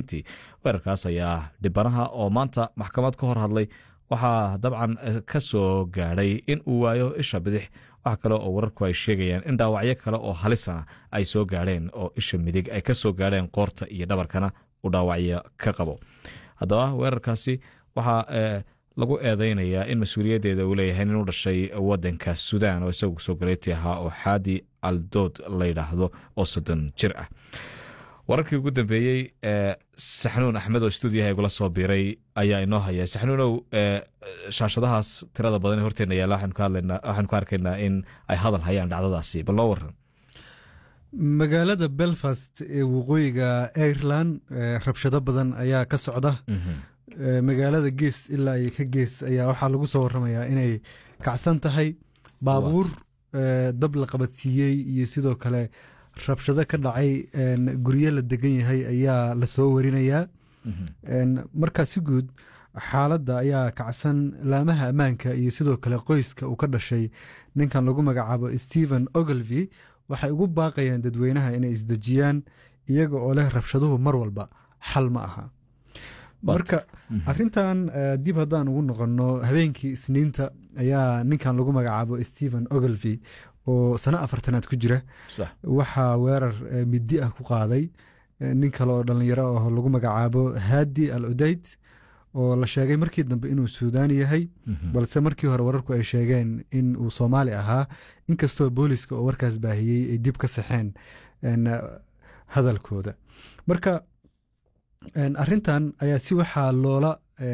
isniintii weerarkaas ayaa dhibanaha oo maanta maxkamad ka hor hadlay waxaa dabcan ka soo gaadhay in uu waayo isha bidix wax kale oo wararku ay sheegayaan in dhaawacyo kale oo halisana ay soo gaadheen oo isha midig ay ka soo gaadheen qoorta iyo dhabarkana uu dhaawacyo ka qabo haddaba weerarkaasi waxaa lagu eedeynayaa in mas-uuliyaddeeda uu leeyahay inuu dhashay wadanka sudan oo isagu soo galeyti ahaa oo xaadi aldood la yidhaahdo oo soddon jir ah wararkii ugu dambeeyey saxnuun axmed oo stuudiyaha igula soo biiray ayaa inoo haya saxnuunow shaashadahaas tirada badan ee horteena yaalla waxaanu ka arkaynaa in ay hadal hayaan dhacdadaasi bal loo waran magaalada belfast ee waqooyiga ireland rabshado badan ayaa ka socda magaalada gees ilaa iyo ka gees ayaa waxaa lagu soo waramayaa inay kacsan tahay baabuur dab la qabadsiiyey iyo sidoo kale rabshado ka dhacay guryo la degan yahay ayaa lasoo warinayaa markaa si guud xaaladda ayaa kacsan laamaha ammaanka iyo sidoo kale qoyska uu ka dhashay ninkan lagu magacaabo stephen oglevy waxay ugu baaqayaan dadweynaha inay isdejiyaan iyaga oo leh rabshaduhu mar walba xal ma aha marka arintan dib haddaan ugu noqonno habeenkii isniinta ayaa ninkan lagu magacaabo stephen oglevy oo sano afartanaad ku jira waxaa weerar midi ah ku qaaday nin kale oo dhallinyaro ah lagu magacaabo haadi al udayd oo la sheegay markii dambe inuu suudaani yahay balse markii hore wararku ay sheegeen in uu soomaali ahaa inkastoo booliska oo warkaas baahiyey ay dib ka saxeen hadalkooda marka arintan ayaa si waxaa loola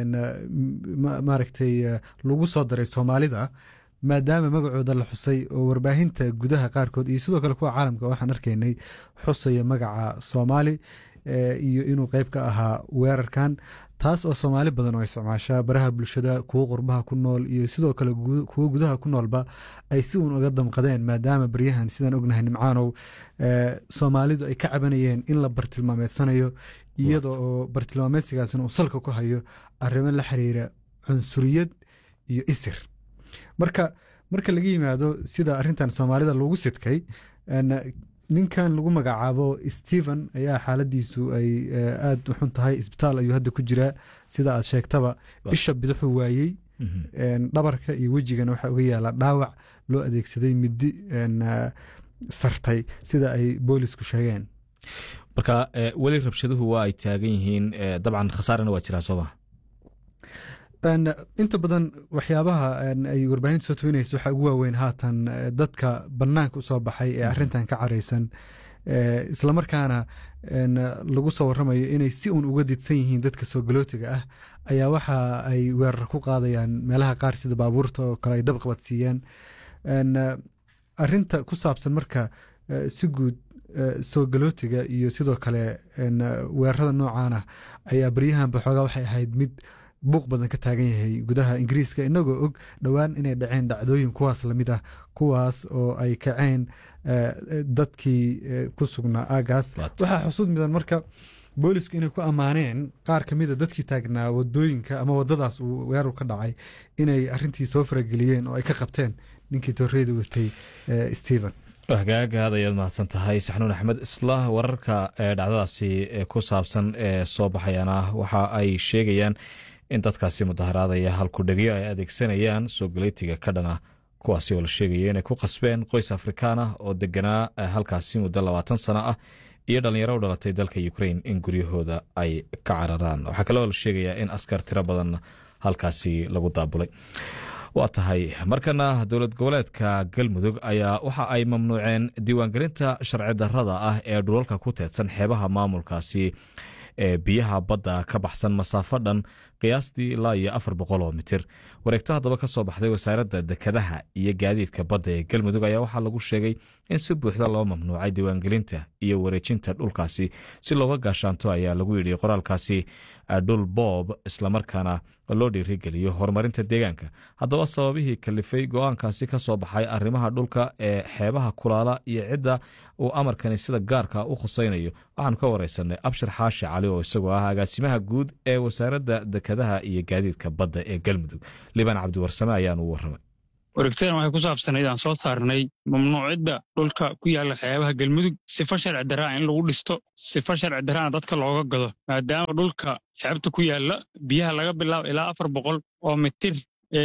maaragtay lagu soo daray soomaalida maadaama magacooda la xusay oo warbaahinta gudaha qaarkood iyo sidoo kale kuwa caalamka waxaan arkaynay xusaya magaca soomaali iyo inuu qeyb ka ahaa weerarkan taas oo soomaali badan oo isticmaashaa baraha bulshada kuwo qurbaha ku nool iyo sidoo kale kuwo gudaha ku noolba ay si uun uga damqadeen maadaama baryahan sidaan ognahay nimcaanow soomaalidu ay ka cabanayeen in la bartilmaameedsanayo iyada oo bartilmaameedsigaasna uu salka ku hayo arrimo la xiriira cunsuriyad iyo isir marka marka laga yimaado sida arintan soomaalida lagu sidkay ninkan lagu magacaabo stephen ayaa xaaladiisu ay aada u xun tahay isbitaal ayuu hadda ku jiraa sida aad sheegtaba isha bidixuu waayey dhabarka iyo wejigana waxaa uga yaala dhaawac loo adeegsaday midi sartay sida ay boolisku sheegeen marka weli rabshaduhu waa ay taagan yihiin dabcan khasaarana waa jiraa sooma inta badan waxyaabaha ay warbaahinta soo tawinaysa waxaa ugu waaweyn haatan dadka banaanka usoo baxay ee arintan ka caraysan islamarkaana lagu soo waramayo inay si uun uga didsan yihiin dadka soo galootiga ah ayaa waxa ay weerar ku qaadayaan meelaha qaar sida baabuurta oo kale ay dab qabadsiiyaan arinta ku saabsan marka si guud soo galootiga iyo sidoo kale weerarada noocan ah ayaa baryahanba xoogaa waxay ahayd mid buuq badan ka taagan yahay gudaha ingiriiska inagoo og dhowaan inay dhaceen dhacdooyin kuwaas lamid ah kuwaas oo ay kaceen dadkii ku sugnaa aagaas waxaa xusuud mudan marka boolisku inay ku ammaaneen qaar ka mida dadkii taagnaa wadooyinka ama wadadaas uu weerar ka dhacay inay arintii soo farageliyeen oo ay ka qabteen ninkii torreeda watay stephen hagaaga aad ayaad mahadsan tahay saxnuun axmed isla wararka dhacdadaasi ku saabsan ee soo baxayana waxa ay sheegayaan in dadkaasi mudaharaadaya halkudhegyo ay adeegsanayaan soo galeytiga ka dhana kuwaasi oo la sheegaya inay ku qasbeen qoys afrikaan ah oo deganaa halkaasi muddo labaatan sano ah iyo dhalinyaro u dhalatay dalka ukrain in guryahooda ay ka cararaan waxaa kaloo la sheegayaa in askar tiro badan halkaasi lagu daabulay waa tahay markana dowlad goboleedka galmudug ayaa waxa ay mamnuuceen diiwaangelinta sharci darrada ah ee dhulalka ku teedsan xeebaha maamulkaasi ee biyaha badda ka baxsan masaafo dhan qiyaastii ilaa iyo afar boqol oo mitir wareegto haddaba ka soo baxday wasaaradda dekedaha iyo gaadiidka badda ee galmudug ayaa waxaa lagu sheegay in si buuxda loo mamnuucay diiwaangelinta iyo wareejinta dhulkaasi si looga gaashaanto ayaa lagu yidhi qoraalkaasi dhul boob islamarkaana loo dhiirigeliyo horumarinta deegaanka haddaba sababihii kalifay go-aankaasi ka soo baxay arrimaha dhulka ee xeebaha kulaala iyo cidda uu amarkani sida gaarka u khusaynayo waxaanu ka wareysanay abshir xaashi cali oo isagoo ah agaasimaha guud ee wasaaradda dekedaha iyo gaadiidka badda ee galmudug libaan cabdiwarsame ayaanu u waramay wareegtadan waxay ku saabsanayd aan soo saarnay mamnuucidda dhulka ku yaalla xeebaha galmudug sifa sharci daraa in lagu dhisto sifa sharci daraana dadka looga gado maadaama dhulka xeebta ku yaalla biyaha laga bilaabo ilaa afar boqol oo mitir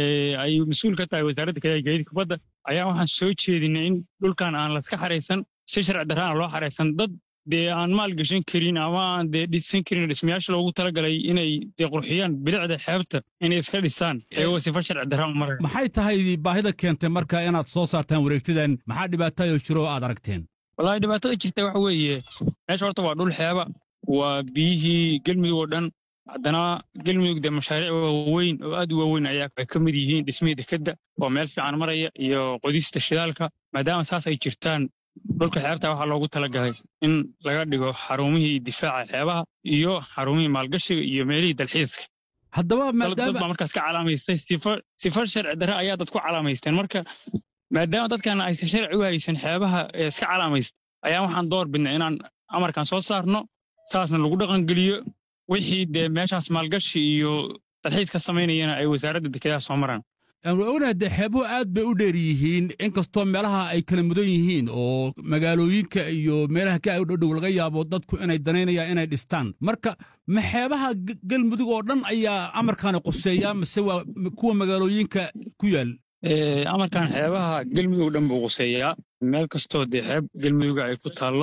ay mas-uul ka tahay wasaaradda gaadiidka badda ayaa waxaan soo jeedinay in dhulkan aan laska xaraysan si sharci daraana loo xaraysan dad dee aan maalgashan karin ama aan dee dhisan karin dhismayaasha loogu talagalay inay dee qurxiyaan bilicda xeebta inay iska dhisaan iyagoo sifa sharci daraan mara maxay tahay baahida keentay marka inaad soo saartaan wareegtadan maxaa dhibaatayoo jiro oo aad aragteen wallaahi dhibaatada jirta waxa weeye meesha horta waa dhul xeeba waa biyihii gelmudug oo dhan haddana gelmudug dee mashaariic waaweyn oo aad u waaweyn ayaa ay ka mid yihiin dhismihii dekedda oo meel fiican maraya iyo qodista shidaalka maadaama saas ay jirtaan dhulka xeebta waxaa loogu talagalay in laga dhigo xarumihii difaaca xeebaha iyo xarumihii maalgashiga iyo meelihii dalxiiska haddaba dad baa markaas ka calaamaystay sifa sharci dare ayaa dad ku calaamaysteen marka maadaama dadkan aysan sharci u haysan xeebaha iska calaamaysta ayaa waxaan door bidnay inaan amarkan soo saarno saasna lagu dhaqangeliyo wixii dee meeshaas maalgashi iyo dalxiis ka samaynayana ay wasaaradda dekedaha soo maraan ognaha dee xeebuhu aad bay u dheer yihiin inkastoo meelaha ay kala mudan yihiin oo magaalooyinka iyo meelaha ka dhodhow laga yaabo dadku inay danaynayaan inay dhistaan marka ma xeebaha galmudug oo dhan ayaa amarkaani quseeyaa mase waa kuwa magaalooyinka ku yaal amarkan xeebaha galmudug dhan buu quseeyaa meel kastoo dee xeeb galmuduga ay ku taallo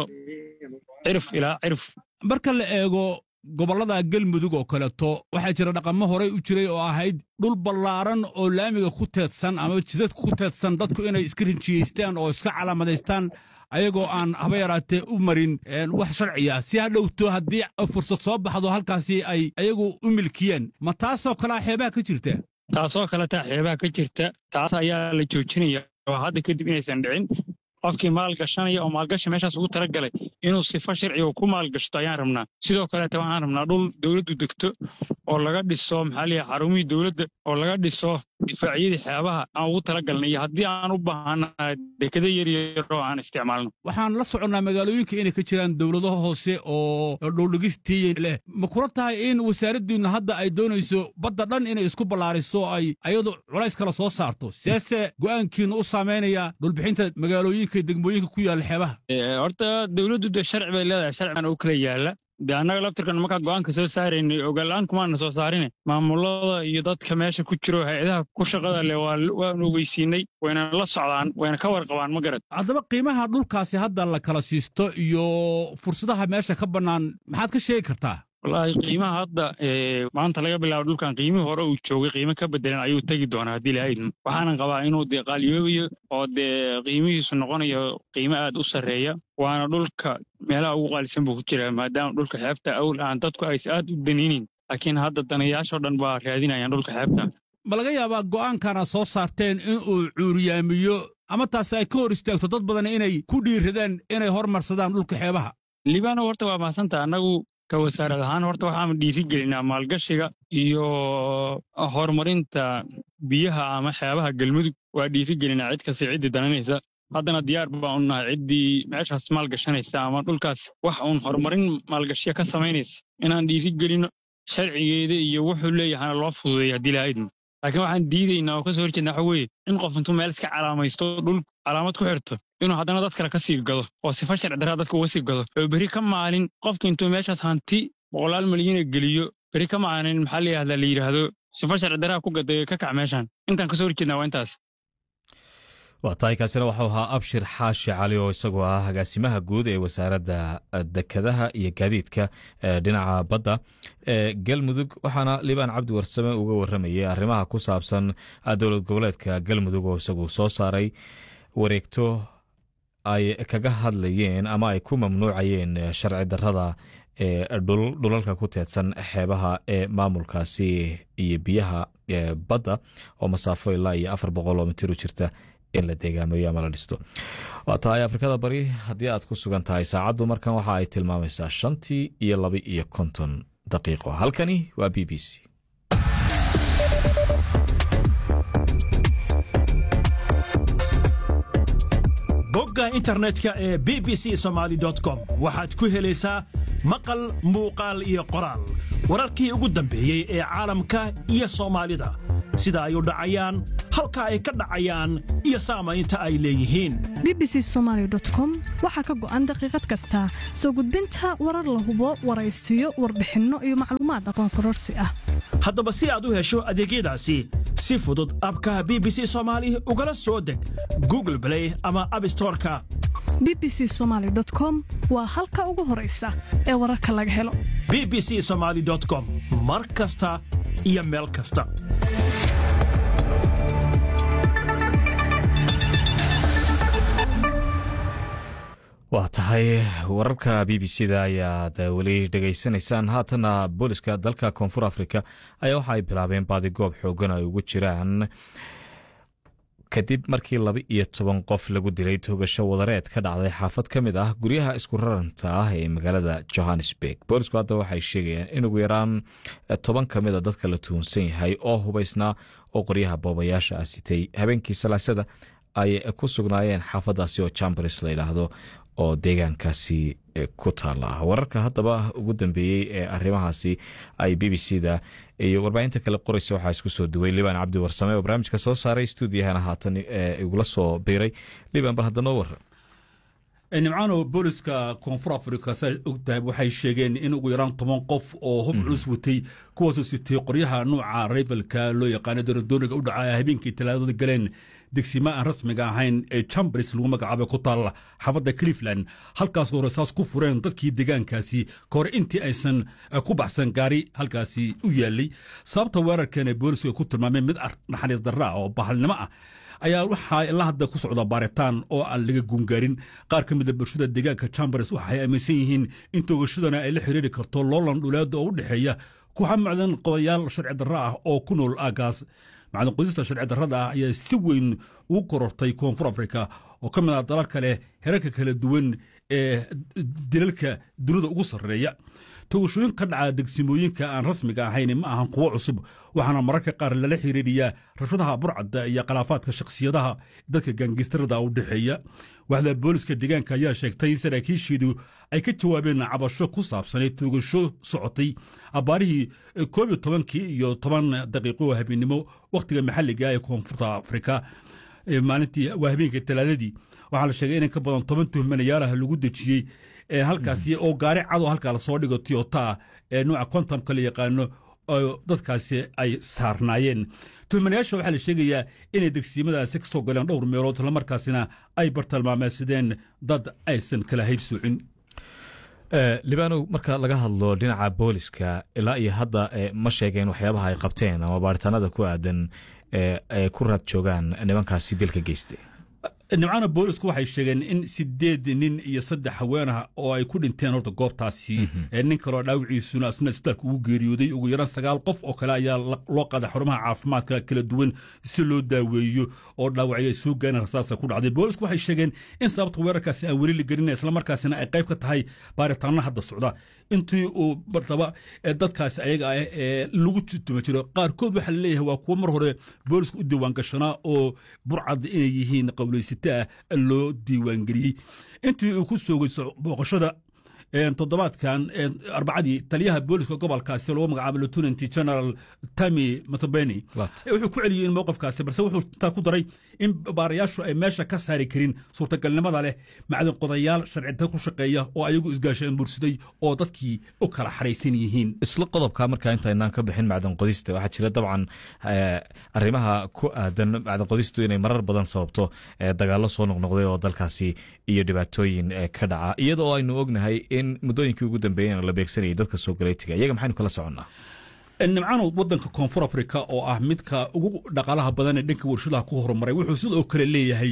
cirif ilaa cirif marka la eego gobollada galmudug oo kaleeto waxaa jira dhaqamo horey u jiray oo ahayd dhul ballaaran oo laamiga ku teedsan ama jidadka ku teedsan dadku inay iska rinjiyeystaan oo iska calaamadaystaan ayagoo aan haba yaraatee u marin wax sharciya si ha dhowto haddii fursad soo baxdo halkaasi ay ayagu u milkiyeen ma taasoo kalea xeebaha ka jirta taasoo kale taa xeebaha ka jirta taas ayaa la joojinaya oo hadda kadib inaysan dhicin qofkii maalgashanaya oo maalgashi meeshaas ugu tala galay inuu sifo sharciga ku maalgashto ayaan rabnaa sidoo kaleeta waxaan rabnaa dhul dowladdu degto oo laga dhiso maxaa liya xarumihii dowladda oo laga dhiso difaacyadii xeebaha aan ugu tala galnay iyo haddii aan u baahanahay dekado yaryar oo aan isticmaalno waxaan la soconnaa magaalooyinka inay ka jiraan dowlado hoose oo dhowldhigistii leh ma kula tahay in wasaaraddiinnu hadda ay doonayso badda dhan inay isku ballaariso ay ayadu culays kala soo saarto seese go'aankiinnu u saamaynaya dhulbixinta magaalooyinka degmooyinka ku yaalla xeebaha horta dowladdu dee sharci bay leedahay sharcigan u kala yaalla dee annaga laftirkan markaa go'aanka soo saaraynay ogaal-aan kumaana soo saarine maamulada iyo dadka meesha ku jiro hay-adaha ku shaqada leh waanu ogeysiinay wayna la socdaan wayna ka warqabaan ma garad haddaba qiimaha dhulkaasi hadda la kala siisto iyo fursadaha meesha ka bannaan maxaad ka sheegi kartaa wallaahi qiimaha hadda maanta laga bilaabo dhulkan qiimihii hore uu joogay qiimo ka bedelan ayuu tegi doonaa haddii lahaydn waxaanan qabaa inuu dee qaaliyoobayo oo dee qiimihiisu noqonayo qiimo aad u sarreeya waana dhulka meelaha ugu qaalisan buu ku jiraa maadaama dhulka xeebta awl aan dadku aysa aad u danaynin laakiin hadda danayaashoo dhan baa raadinayaan dhulka xeebta ma laga yaabaa go'aankana soo saarteen inuu cuuriyaamiyo ama taasi ay ka hor istaagto dad badan inay ku dhiiradaan inay hormarsadaan dhulka xeebaha libaano horta waa mahadsantaha annagu ka wasaarad ahaan horta waxaanu dhiiri gelinaa maalgashiga iyo horumarinta biyaha ama xeebaha galmudug waa dhiiri gelinaa cid kasta ciddii dananaysa haddana diyaar baan u nahay ciddii meeshaas maalgashanaysa ama dhulkaas wax uun horumarin maalgashiya ka samaynaysa inaan dhiiri gelino sharcigeeda iyo wuxuu leeyahana loo fududeeya haddii lahaydna laakiin waxaan diidaynaa oo ka soo horjeedna waxa weeye in qof intuu meel iska calaamaysto dhul calaamad ku xirto inuu haddana dad kale ka sii gado oo sifa sharci daraa dadka uga sii gado oo berri ka maalin qofka intuu meeshaas hanti boqolaal milyana geliyo berri ka maalin maxaa la yidhahdaa la yidhaahdo sifa sharci daraa ku gaday ka kac meeshan intaan ka soo horjeednaa waa intaas waa tahay kaasina waxau ahaa abshir xaashi cali oo isagoo ah agaasimaha guud ee wasaaradda dekadaha iyo gaadiidka dhinaca badda galmudug waxaana liibaan cabdi warsame uga waramayay arrimaha ku saabsan dowlad goboleedka galmudug oo isagu soo saaray wareegto ay kaga hadlayeen ama ay ku mamnuucayeen sharci darrada ee dhulalka ku teedsan xeebaha ee maamulkaasi iyo biyaha badda oo masaafo ilaa iyo afar boqol oo mitir u jirta in la deegaameeyo ama la dhisto waa tahay afrikada bari haddii aad ku sugan tahay saacaddu markan waxa ay tilmaamaysaa shantii iyo laba iyo konton daqiiqo halkani waa b b c bogga internetka ee b b c somaali com waxaad ku helaysaa maqal muuqaal iyo qoraal wararkii ugu dambeeyey ee caalamka iyo soomaalida sida ay u dhacayaan halka ay ka dhacayaan iyo saamaynta ay leeyihiin bbc somalycom waxaa ka go'an daqiiqad kasta soo gudbinta warar la hubo waraysiyo warbixinno iyo macluumaad aqoon kororsi ah haddaba si aad u hesho adeegyadaasi si fudud abka b b c soomaali ugala soo deg google blay ama abstoreka bbc somaly com waa halka ugu horaysa ee wararka laga helo b b c somaali com mar kasta iyo meel kasta waa tahay wararka b b c da ayaad weli dhegaysanaysaan haatana booliska dalka koonfur afrika ayaa waxa ay bilaabeen baadigoob xoogan ay ugu jiraan kadib markii laba iyo toban qof lagu dilay toogasho wadareed ka dhacday xaafad ka mid ah guryaha isku raranta ah ee magaalada johannesburg boolisku hadda waxay sheegayaan in ugu yaraan toban ka mid a dadka la tuhunsan yahay oo hubaysnaa oo qoryaha boobayaasha ah sitay habeenkii salaasada ay ku sugnaayeen xaafadaasi oo chambers la yidhaahdo oo deegaankaasi ku taala wararka haddaba ugu dambeeyey ee arrimahaasi ay b b c da iyo warbaahinta kale qoraysa waxaa isku soo duway liban cabdi warsame oo barnaamijka soo saaray stuudiyahana haatan igula soo biiray liban bal hadda noo waran nimcaano booliska koonfur afrika saa ogtahay waxay sheegeen in ugu yaraan toban qof oo hub culus watay kuwaasoo sitay qoryaha nuuca raybalka loo yaqaano daradooniga u dhaca habeenkii talaadada galeen degsima aan rasmiga ahayn ee chambers lagu magacaabay ku taalla xaafadda cleveland halkaasoo rasaas ku fureen dadkii deegaankaasi ka hor intii aysan ku baxsan gaari halkaasi u yaallay sababta weerarkan ee booliska ku tilmaameen mid naxariis darra ah oo bahalnimo ah ayaa waxaa ilaa hadda ku socda baaritaan oo aan laga guungaarin qaar ka mida bulshada deegaanka chambers waxay aaminsan yihiin in toogashadana ay la xiriiri karto loolan dhuleeda oo u dhexeeya kuxa macdan qodayaal sharci darra ah oo ku nool aagaas macdan qodista sharci darrada ah ayaa si weyn ugu korortay koonfur afrika oo ka mid ah dalal kale herarka kala duwan ee dilalka dunida ugu sarreeya togashooyin ka dhaca degsimooyinka aan rasmiga ahayn ma ahan kuwo cusub waxaana mararka qaar lala xiriiriyaa rashadaha burcadda iyo khilaafaadka shakhsiyadaha dadka gaangistarada u dhexeeya waxda booliska deegaanka ayaa sheegtay in saraakiisheedu ay ka jawaabeen cabasho ku saabsanay toogasho socotay abbaarihii koob iyo tobankii iyo toban daqiiqo habeennimo wakhtiga maxalliga ee koonfurta afrika maalintii waa habeenkii talaadadii waxaa la sheegay in ka badan toban tuhmanayaalaha lagu dejiyey halkaasi oo gaari cadow halkaa lasoo dhigo tiyota ee nuuca kontamka la yaqaano oo dadkaasi ay saarnaayeen tuhmanayaasha waxaa la sheegayaa inay degsiimadaasi ka soo galeen dhowr meelood islamarkaasina ay bartilmaameysadeen dad aysan kala hayb soocin libanow marka laga hadlo dhinaca booliska ilaa iyo hadda ma sheegeen waxyaabaha ay qabteen ama baaritaanada ku aadan ay ku raad joogaan nimankaasi dilka geystay nimcana boolisku waxay sheegeen in sideed nin iyo saddex haweenah oo ay ku dhinteen horta goobtaasi nin kaloo dhaawiciisuna isna isbitaalka ugu geeriyooday ugu yaraan sagaal qof oo kale ayaa loo qaaday xarumaha caafimaadka kala duwan si loo daaweeyo oo dhaawacyo ay soo gaareen rasaasa ku dhacday boolisku waxay sheegeen in sababta weerarkaasi aan weli la gelina islamarkaasina ay qayb ka tahay baaritaano hadda socda intii uu martaba dadkaasi ayaga ah ee lagu tutuma jiro qaarkood waxaa laleeyahay waa kuwo mar hore booliska u diiwaan gashanaa oo burcadda inay yihiin qowlaysata ah loo diiwaangeliyey intii uu ku soogay booqashada toddobaadkan arbacadii taliyaha booliska gobolkaasi lagu magacaabo lieutenant general tami matobeni wuxuu ku celiyey in mowqifkaasi balse wuxuu intaa ku daray in baarayaashu ay meesha ka saari karin suurtagalnimada leh macdin qodayaal sharcida ku shaqeeya oo ayagu isgaasheen bursaday oo dadkii u kala xaraysan yihiin isla qodobka markaa intaynaan ka bixin macdan qodista waxaa jira dabcan arrimaha ku aadan macdan qodistu inay marar badan sababto dagaallo soo noqnoqday oo dalkaasi iyo dhibaatooyin ka dhaca iyadoo aynu ognahay in muddooyinkii ugu dambeeyena la beegsanayay dadka soo galeytiga iyaga maxaynu kala soconnaa nimcano wadanka koonfur afrika oo ah midka ugu dhaqaalaha badan ee dhanka warshadaha ku horumaray wuxuu sidoo kale leeyahay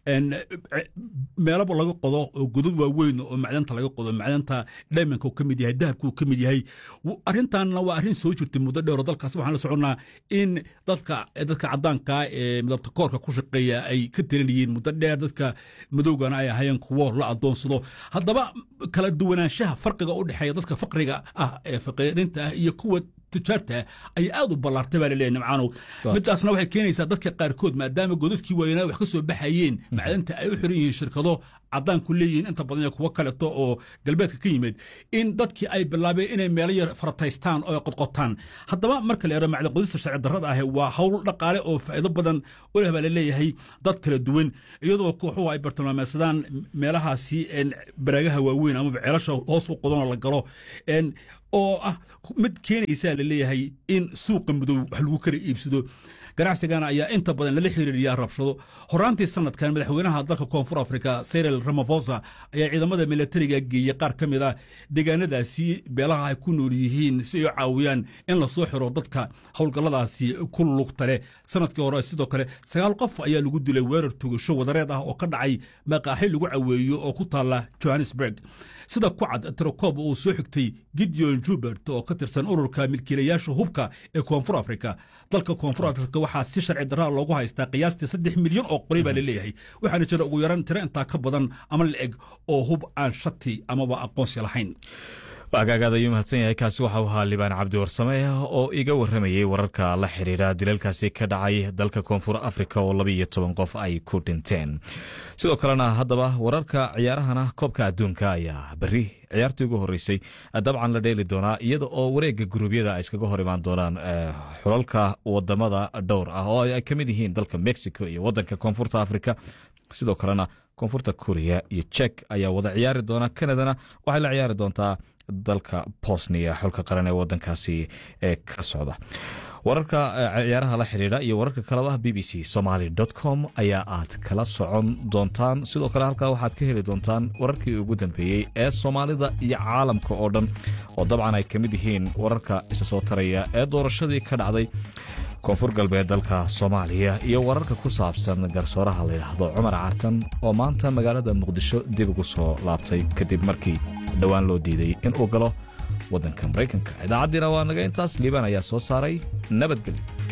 meelaba laga qodo oo godad waaweyn oo macdanta laga qodo macdanta dhaymanka ka mid yahay dahabka ka mid yahay arrintanna waa arrin soo jirtay muddo dheer oo dalkaas waxaan la soconnaa in dadka dadka caddaanka ee midabta koorka ku shaqeeya ay ka tiranayeen muddo dheer dadka madowgana ay ahayeen kuwo la adoonsado haddaba kala duwanaanshaha farqiga u dhexeeya dadka faqriga ah ee faqiirinta ah iyo kuwa tujaarta ay aad u ballaartay baa laleeyahy nimcaanow midaasna waxay keenaysaa dadka qaarkood maadaama godadkii waayanaa wax ka soo baxayeen macdanta ay u xiran yihiin shirkado caddaanku leeyihiin inta badan iyo kuwo kaleto oo galbeedka ka yimid in dadkii ay bilaabeen inay meelo yar farataystaan oo ay qodqotaan haddaba marka la yaro macdan qodista sharci darrada ahi waa hawl dhaqaale oo faa'iido badan u leh baa la leeyahay dad kala duwan iyadoo kooxuhu ay bartilmaameysadaan meelahaasi baraagaha waaweyn amaba ceelasha hoos u qodanoo la galo oo ah mid keenaysaa la leeyahay in suuqa madow wax lagu kala iibsado ganacsigana ayaa inta badan lala xiriiriyaa rabshado horaantii sanadkan madaxweynaha dalka koonfur afrika cyril ramafosa ayaa ciidamada milatariga geeyey qaar ka mid a deegaanadaasi beelaha ay ku nool yihiin si ay u caawiyaan in lasoo xiro dadka howlgalladaasi ku lugta leh sanadkii hore sidoo kale sagaal qof ayaa lagu dilay weerar tugasho wadareed ah oo ka dhacay maqaaxi lagu caweeyo oo ku taalla johannesburg sida ku cad tirokob uu soo xigtay gideon jubert oo ka tirsan ururka milkiilayaasha hubka ee koonfur afrika dalka koonfur afrika waxaa si sharci darraa loogu haystaa qiyaastii saddex milyan oo qori baa la leeyahay waxaana jira ugu yaran tiro intaa ka badan ama la-eg oo hub aan shati amaba aqoonsi lahayn agaagaad ayuu mahadsan yahay kaasi waxa uu ahaa libaan cabdi warsame oo iga warramayey wararka la xidhiidha dilalkaasi ka dhacay dalka koonfur afrika oo laba iyo toban qof ay ku dhinteen sidoo kalena haddaba wararka ciyaarahana koobka adduunka ayaa berri ciyaartii ugu horreysay dabcan la dheeli doonaa iyada oo wareegga guruubyada ay iskaga hor imaan doonaan xulalka wadamada dhowr ah oo ay ka mid yihiin dalka mexico iyo wadanka koonfurta afrika sidoo kalena koonfurta korea iyo jek ayaa wada ciyaari doona kanadana waxay la ciyaari doontaa dalka bosnia xulka qaran ee wadankaasi ee ka socda wararka ciyaaraha la xidhiidha iyo wararka kaleba b b c somaly com ayaa aad kala socon doontaan sidoo kale halkaa waxaad ka heli doontaan wararkii ugu dambeeyey ee soomaalida iyo caalamka oo dhan oo dabcan ay ka mid yihiin wararka isa soo taraya ee doorashadii ka dhacday koonfur galbeed dalka soomaaliya iyo wararka ku saabsan garsooraha layidhaahdo cumar cartan oo maanta magaalada muqdisho dib ugu soo laabtay kadib markii dhowaan loo diiday inuu galo waddanka maraykanka idaacaddiina waa naga intaas liibaan ayaa soo saaray nabadgelyo